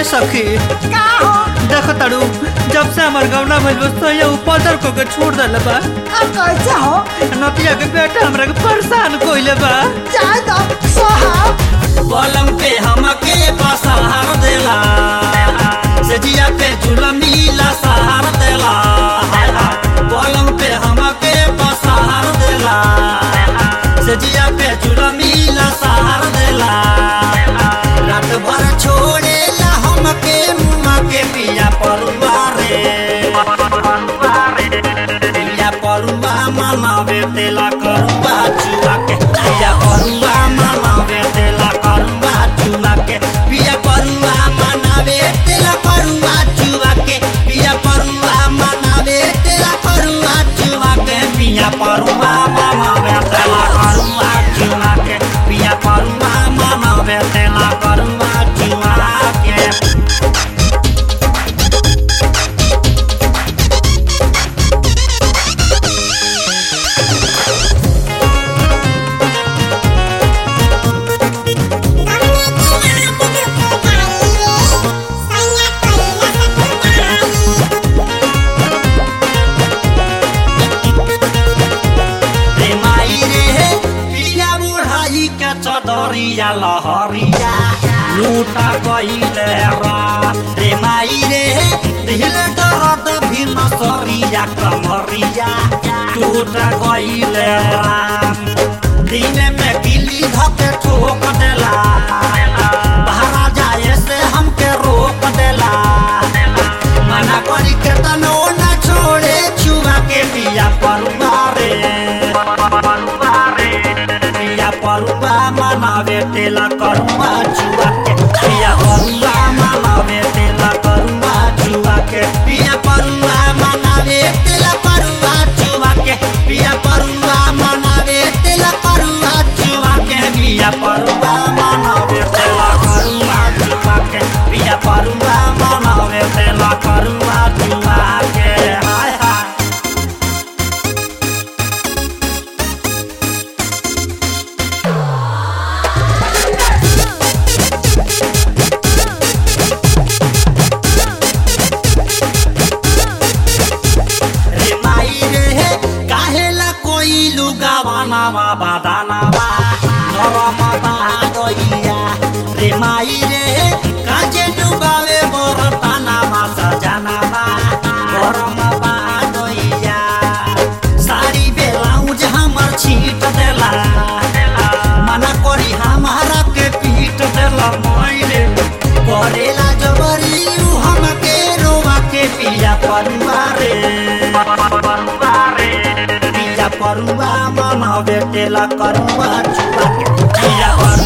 ए सखी का हो देख तड़ू जब से हमार गौना भइल बस तो ये ऊपर को के छोड़ देले बा अब कैसे हो नतिया के बेटा हमरा के परेशान कोइले बा जाए दो सोहा पलंग पे हमके बसहार देला सजिया पे झुलमीला सहार देला पलंग पे हमके बसहार देला सजिया पे झुलमीला सहार देला रात भर छोड़ेला हमके मुआ के पिया परुआ रे पिया परुआ मनावे तेला करुआ चुआ के पिया परुआ मनावे तेला करुआ चुआ के पिया परुआ मनावे तेला करुआ चुआ के पिया परुआ मनावे तेला करुआ चुआ के पिया परुआ मनावे तेला करुआ चुआ के पिया परुआ मनावे तेला करुआ चुआ के रे माई रे पिया बुढ़ाई के चदरिया लहरिया लूटा गईले रात रे माई रे दिल दर्द भी नसरिया कमरिया टूटा गईले रात दिन में गिली धके ठोक देला बाहर जाए से हमके रोक देला मना करी के तनो न छोड़े छुआ के पिया परुआ रे पिया परुआ मनावे तेला करुआ छुआ के पिया परुआ मनावे तेला करुआ छुआ के पिया परुआ मनावे तेला करुआ छुआ के पिया परुआ मनावे तेला करुआ छुआ के पिया परुआ मनावे तेला करुआ छुआ के पिया परुआ मनावे तेला करुआ छुआ के हाय हाय रे माई रे काहेला कोई लुगावाना बा बादाना बा नरम बा गइया रे माई रे काजे डुबावे बरताना बा सजाना बा गरम बा गइया साड़ी बेलाउज हमर छीट देला मना करी हमारा के पीट देला माई रे करेला जबरी उ हमके रोवा के पिया परुआ रे पिया परुआ मनावे तेला करुआ छुआ के पिया परुआ